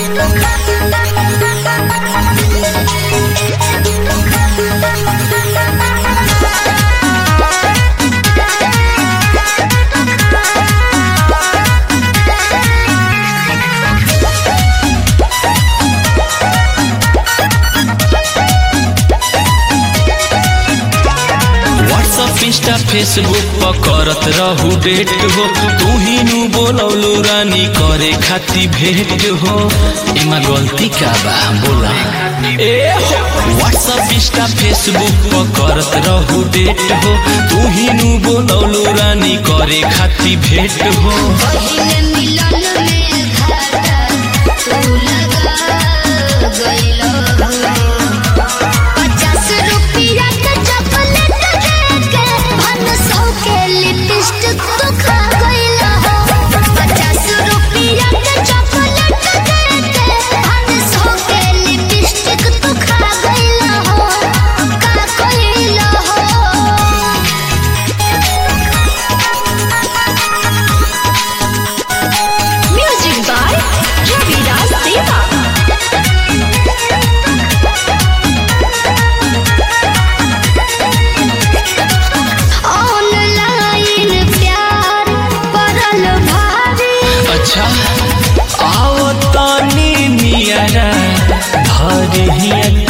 WhatsApp Insta Facebook पर करत रहू डेट हो तू ही नु बोलौलू रानी करे खाती भेंट हो एमा गलती का बा बोला ए हो व्हाट्सअप इंस्टा फेसबुक पर करत रहू डेट हो तू ही नु बोलौलू रानी करे खाती भेंट हो पहिले मिलन में घाटा तू लगा गइलो पचास रुपया के चॉकलेट देके भन सौ के लिपस्टिक तू खा गइलो पचास रुपया के चॉकलेट देके भन सौ के लिपस्टिक तू खा गइलो का कइलो Music by Ravidas Deva. Online प्यार पड़ल भारी अच्छा आओ तानी नियरा भर हिया